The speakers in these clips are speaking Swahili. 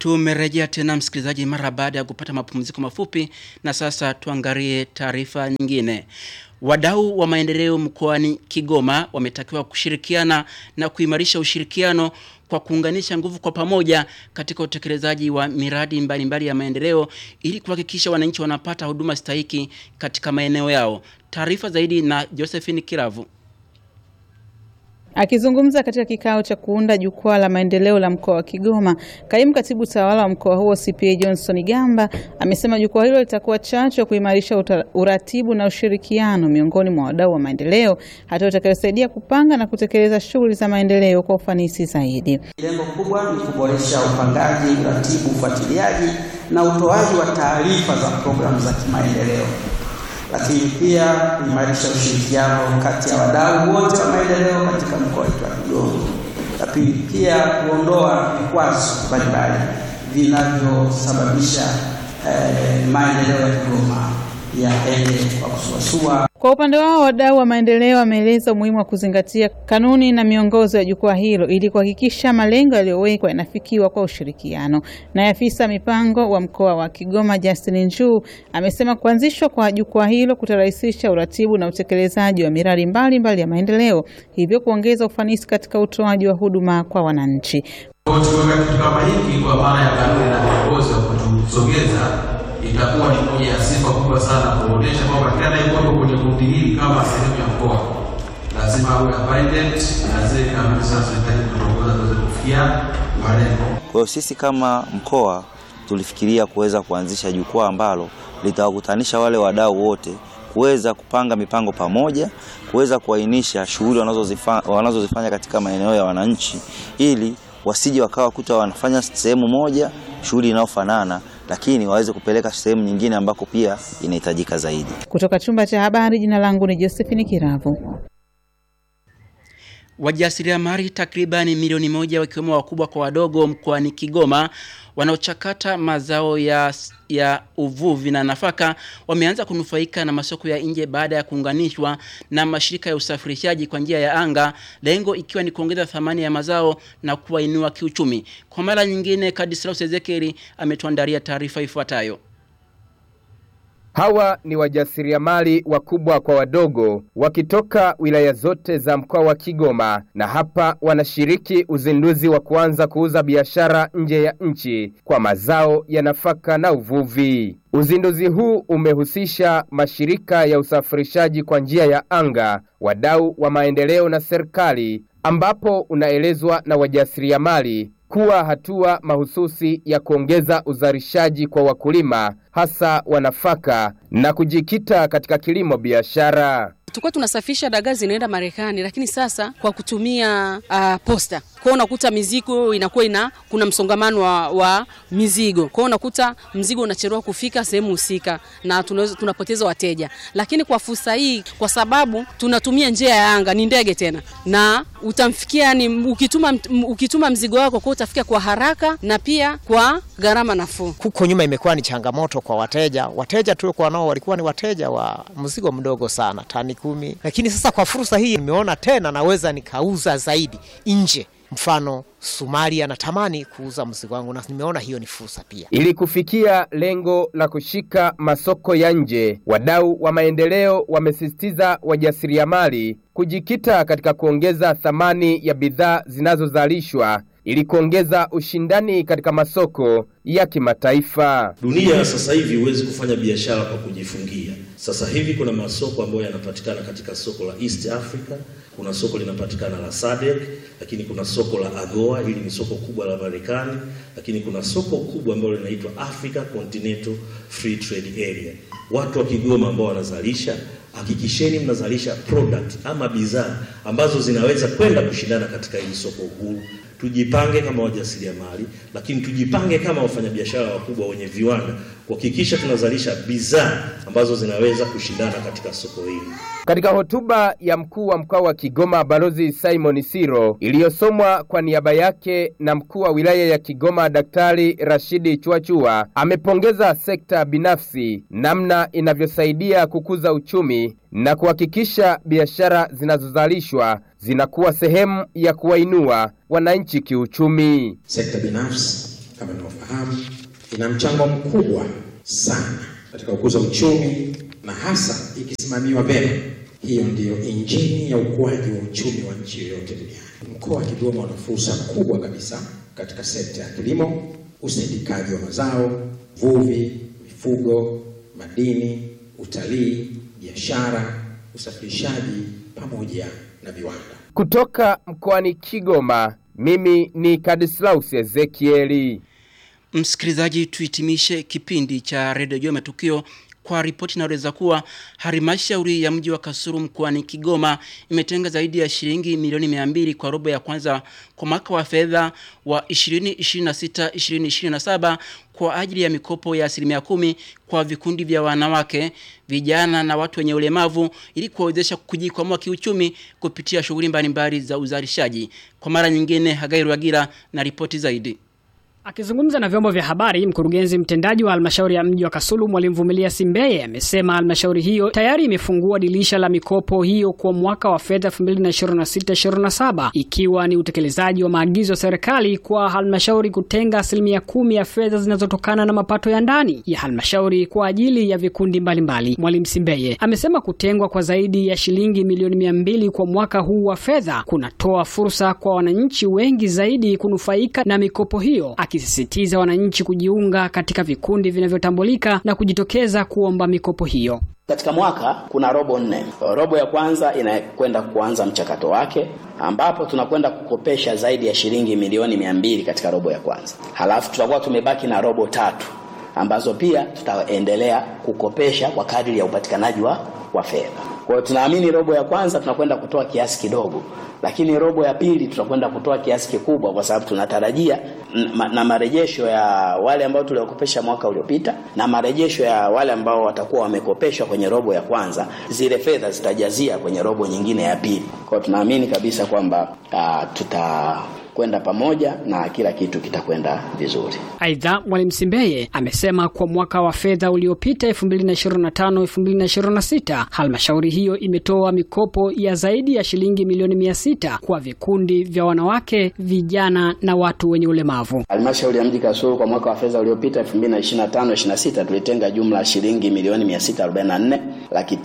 Tumerejea tena msikilizaji, mara baada ya kupata mapumziko mafupi, na sasa tuangalie taarifa nyingine. Wadau wa maendeleo mkoani Kigoma wametakiwa kushirikiana na kuimarisha ushirikiano kwa kuunganisha nguvu kwa pamoja katika utekelezaji wa miradi mbalimbali mbali ya maendeleo ili kuhakikisha wananchi wanapata huduma stahiki katika maeneo yao. Taarifa zaidi na Josephine Kiravu. Akizungumza katika kikao cha kuunda jukwaa la maendeleo la mkoa wa Kigoma, kaimu katibu tawala wa mkoa huo CPA Johnson Gamba amesema jukwaa hilo litakuwa chachu ya kuimarisha uratibu na ushirikiano miongoni mwa wadau wa maendeleo, hatua itakayosaidia kupanga na kutekeleza shughuli za maendeleo kwa ufanisi zaidi. Lengo kubwa ni kuboresha upangaji, uratibu, ufuatiliaji na utoaji wa taarifa za programu za kimaendeleo lakini pia kuimarisha ushirikiano kati ya wadau wote wa maendeleo katika mkoa wetu wa Kigoma, lakini pia kuondoa vikwazo mbalimbali vinavyosababisha eh, maendeleo ya Kigoma yaende kwa kusuasua. Kwa upande wao wadau wa maendeleo wameeleza umuhimu wa kuzingatia kanuni na miongozo ya jukwaa hilo ili kuhakikisha malengo yaliyowekwa yanafikiwa kwa ushirikiano. Naye afisa mipango wa mkoa wa Kigoma Justin Njuu amesema kuanzishwa kwa jukwaa hilo kutarahisisha uratibu na utekelezaji wa miradi mbalimbali ya maendeleo, hivyo kuongeza ufanisi katika utoaji wa huduma kwa wananchi. Tukiweka kitu kama hiki kwa maana ya kanuni na miongozo kutusogeza itakuwa ni moja ya sifa kubwa sana kuonyesha kwamba kila anayekuwepo kwenye kundi hili kama sehemu ya mkoa lazima awe appointed na zile kanuni zinazohitaji kutongoza tuweze kufikia malengo. Kwa hiyo sisi kama mkoa tulifikiria kuweza kuanzisha jukwaa ambalo litawakutanisha wale wadau wote kuweza kupanga mipango pamoja, kuweza kuainisha shughuli wanazozifanya wanazozifanya katika maeneo ya wananchi, ili wasije wakawa kuta wanafanya sehemu moja shughuli inayofanana lakini waweze kupeleka sehemu nyingine ambako pia inahitajika zaidi. Kutoka chumba cha habari, jina langu ni Josephine Kiravu. Wajasiriamali takribani milioni moja wakiwemo wakubwa kwa wadogo mkoani Kigoma wanaochakata mazao ya, ya uvuvi na nafaka wameanza kunufaika na masoko ya nje baada ya kuunganishwa na mashirika ya usafirishaji kwa njia ya anga, lengo ikiwa ni kuongeza thamani ya mazao na kuwainua kiuchumi. Kwa mara nyingine, Kadislaus Ezekieli ametuandalia taarifa ifuatayo. Hawa ni wajasiriamali wakubwa kwa wadogo wakitoka wilaya zote za mkoa wa Kigoma, na hapa wanashiriki uzinduzi wa kuanza kuuza biashara nje ya nchi kwa mazao ya nafaka na uvuvi. Uzinduzi huu umehusisha mashirika ya usafirishaji kwa njia ya anga, wadau wa maendeleo na serikali, ambapo unaelezwa na wajasiriamali kuwa hatua mahususi ya kuongeza uzalishaji kwa wakulima hasa wa nafaka na kujikita katika kilimo biashara. Tulikuwa tunasafirisha dagaa zinaenda Marekani, lakini sasa kwa kutumia uh, posta kwao unakuta mizigo inakuwa ina kuna msongamano wa, wa mizigo kwao unakuta mzigo unachelewa kufika sehemu husika na tunaweza tunapoteza wateja. Lakini kwa fursa hii, kwa sababu tunatumia njia ya anga, ni ndege tena, na utamfikia ni ukituma, ukituma mzigo wako kwa utafika kwa haraka na pia kwa gharama nafuu. Huko nyuma imekuwa ni changamoto kwa wateja. Wateja tuliokuwa nao walikuwa ni wateja wa mzigo mdogo sana, tani kumi, lakini sasa kwa fursa hii nimeona tena naweza nikauza zaidi nje mfano Somalia natamani kuuza mzigo wangu na nimeona hiyo ni fursa pia. Ili kufikia lengo la kushika masoko ya nje, wadau wa maendeleo wamesisitiza wajasiriamali kujikita katika kuongeza thamani ya bidhaa zinazozalishwa ili kuongeza ushindani katika masoko ya kimataifa. Dunia sasa hivi huwezi kufanya biashara kwa kujifungia. Sasa hivi kuna masoko ambayo yanapatikana katika soko la East Africa, kuna soko linapatikana la SADC, lakini kuna soko la AGOA, hili ni soko kubwa la Marekani, lakini kuna soko kubwa ambalo linaitwa Africa Continental Free Trade Area. Watu wa Kigoma ambao wanazalisha, hakikisheni mnazalisha product ama bidhaa ambazo zinaweza kwenda kushindana katika hili soko huru. Tujipange kama wajasiriamali, lakini tujipange kama wafanyabiashara wakubwa wenye viwanda kuhakikisha tunazalisha bidhaa ambazo zinaweza kushindana katika soko hili. Katika hotuba ya mkuu wa mkoa wa Kigoma Balozi Simon Siro iliyosomwa kwa niaba yake na mkuu wa wilaya ya Kigoma Daktari Rashidi Chwachua, amepongeza sekta binafsi namna inavyosaidia kukuza uchumi na kuhakikisha biashara zinazozalishwa zinakuwa sehemu ya kuwainua wananchi kiuchumi. Sekta binafsi kama ninavyofahamu, ina mchango mkubwa sana katika kukuza uchumi na hasa ikisimamiwa vyema. Hiyo ndiyo injini ya ukuaji wa uchumi wa nchi yoyote duniani. Mkoa wa Kigoma una fursa kubwa kabisa katika sekta ya kilimo, usindikaji wa mazao, uvuvi, mifugo, madini, utalii, biashara, usafirishaji pamoja na viwanda. Kutoka mkoani Kigoma, mimi ni Kadislaus Ezekieli. Msikilizaji, tuhitimishe kipindi cha redio juu ya matukio kwa ripoti inaeleza kuwa halmashauri ya mji wa Kasulu mkoani Kigoma imetenga zaidi ya shilingi milioni mia mbili kwa robo ya kwanza kwa mwaka wa fedha wa 2026 2027 kwa ajili ya mikopo ya asilimia kumi kwa vikundi vya wanawake, vijana na watu wenye ulemavu ili kuwawezesha kujikwamua kiuchumi kupitia shughuli mbalimbali za uzalishaji. Kwa mara nyingine, Hagai Rwagira na ripoti zaidi. Akizungumza na vyombo vya habari, mkurugenzi mtendaji wa halmashauri ya mji wa Kasulu Mwalimu Vumilia Simbeye amesema halmashauri hiyo tayari imefungua dirisha la mikopo hiyo kwa mwaka wa fedha 2026/2027 ikiwa ni utekelezaji wa maagizo ya serikali kwa halmashauri kutenga asilimia kumi ya fedha zinazotokana na mapato ya ndani ya halmashauri kwa ajili ya vikundi mbalimbali. Mwalimu Simbeye amesema kutengwa kwa zaidi ya shilingi milioni mia mbili kwa mwaka huu wa fedha kunatoa fursa kwa wananchi wengi zaidi kunufaika na mikopo hiyo akisisitiza wananchi kujiunga katika vikundi vinavyotambulika na kujitokeza kuomba mikopo hiyo. Katika mwaka kuna robo nne. Robo ya kwanza inakwenda kuanza mchakato wake, ambapo tunakwenda kukopesha zaidi ya shilingi milioni mia mbili katika robo ya kwanza, halafu tutakuwa tumebaki na robo tatu ambazo pia tutaendelea kukopesha kwa kadiri ya upatikanaji wa, wa fedha. Kwa hiyo tunaamini robo ya kwanza tunakwenda kutoa kiasi kidogo, lakini robo ya pili tutakwenda kutoa kiasi kikubwa, kwa sababu tunatarajia na marejesho ya wale ambao tuliokopesha mwaka uliopita na marejesho ya wale ambao watakuwa wamekopeshwa kwenye robo ya kwanza, zile fedha zitajazia kwenye robo nyingine ya pili. Kwa hiyo tunaamini kabisa kwamba uh, tuta kwenda pamoja na kila kitu kitakwenda vizuri. Aidha, Mwalimu Simbeye amesema kwa mwaka wa fedha uliopita 2025-2026 halmashauri hiyo imetoa mikopo ya zaidi ya shilingi milioni mia sita kwa vikundi vya wanawake, vijana na watu wenye ulemavu. Halmashauri ya mji Kasulu kwa mwaka wa fedha uliopita 2025-26 tulitenga jumla ya shilingi milioni 644 laki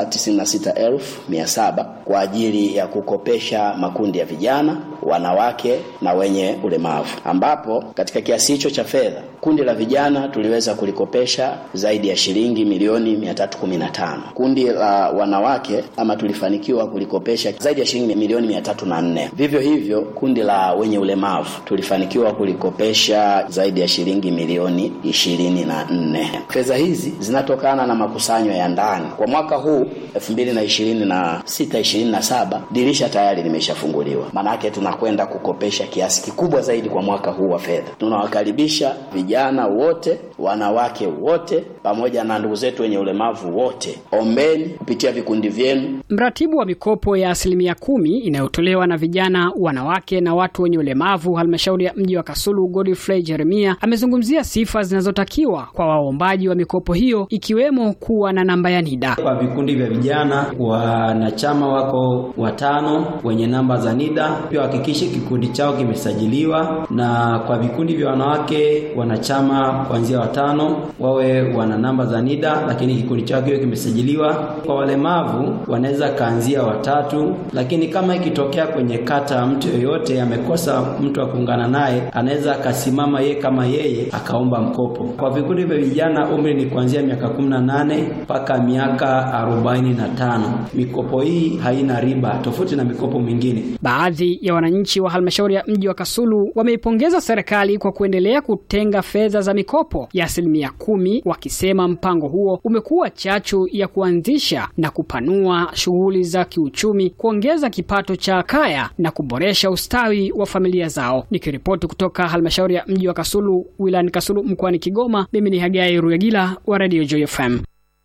996,700 kwa ajili ya kukopesha makundi ya vijana, wanawake na wenye ulemavu, ambapo katika kiasi hicho cha fedha kundi la vijana tuliweza kulikopesha zaidi ya shilingi milioni 315. Kundi la wanawake ama tulifanikiwa kulikopesha zaidi ya shilingi milioni 304. Vivyo hivyo kundi la wenye ulemavu tulifanikiwa kulikopesha zaidi ya shilingi milioni 24. Fedha hizi zinatokana na makusanyo ya ndani. Kwa mwaka huu 2026 27 dirisha tayari limeshafunguliwa, maanake tunakwenda kukopesha kiasi kikubwa zaidi kwa mwaka huu wa fedha. Tunawakaribisha vijana wote, wanawake wote, pamoja na ndugu zetu wenye ulemavu wote. Ombeni kupitia vikundi vyenu. Mratibu wa mikopo ya asilimia kumi inayotolewa na vijana, wanawake na watu wenye ulemavu halmashauri ya mji wa Kasulu, Godfrey Jeremia amezungumzia sifa zinazotakiwa kwa waombaji wa mikopo hiyo ikiwemo kuwa na namba ya NIDA. Kwa vikundi vya vijana, wanachama wako watano wenye namba za NIDA, pia wahakikishe kikundi chao kimesajiliwa, na kwa vikundi vya wanawake wanachama kuanzia watano wawe wana namba za NIDA, lakini kikundi chao kiwe kimesajiliwa. Kwa walemavu wanaweza kaanzia watatu, lakini kama ikitokea kwenye kata mtu yoyote amekosa mtu wa kuungana naye, anaweza akasimama yeye kama yeye akaomba mkopo. Kwa vikundi vya vijana umri ni kuanzia miaka 18 mpaka miaka 45. Mikopo hii haina riba tofauti na mikopo mingine. Baadhi ya wananchi wa halmashauri ya mji wa Kasulu wameipongeza serikali kwa kuendelea kutenga fedha za mikopo ya asilimia kumi, wakisema mpango huo umekuwa chachu ya kuanzisha na kupanua shughuli za kiuchumi, kuongeza kipato cha kaya na kuboresha ustawi wa familia zao. Nikiripoti kutoka halmashauri ya mji wa Kasulu wilayani Kasulu mkoani Kigoma, mimi ni Hagai Ruyagila wa Radio Joy FM.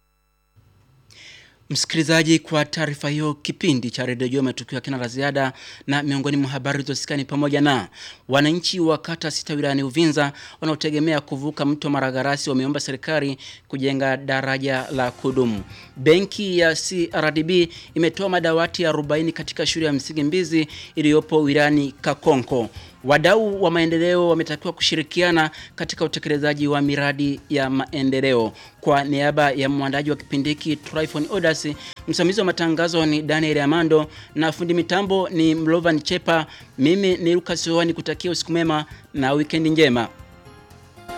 Msikilizaji, kwa taarifa hiyo, kipindi cha redio Jua matukio ya kina la ziada, na miongoni mwa habari zilizosikani pamoja na wananchi wa kata sita wilayani Uvinza wanaotegemea kuvuka mto Maragarasi wameomba serikali kujenga daraja la kudumu. Benki ya CRDB imetoa madawati 40 katika shule ya msingi Mbizi iliyopo wilayani Kakonko. Wadau wa maendeleo wametakiwa kushirikiana katika utekelezaji wa miradi ya maendeleo. Kwa niaba ya mwandaji wa kipindi hiki Tryphon Odas, msimamizi wa matangazo ni Daniel Amando na fundi mitambo ni Mlovan Chepa. Mimi ni Lucas Wani kutakia usiku mema na wikendi njema.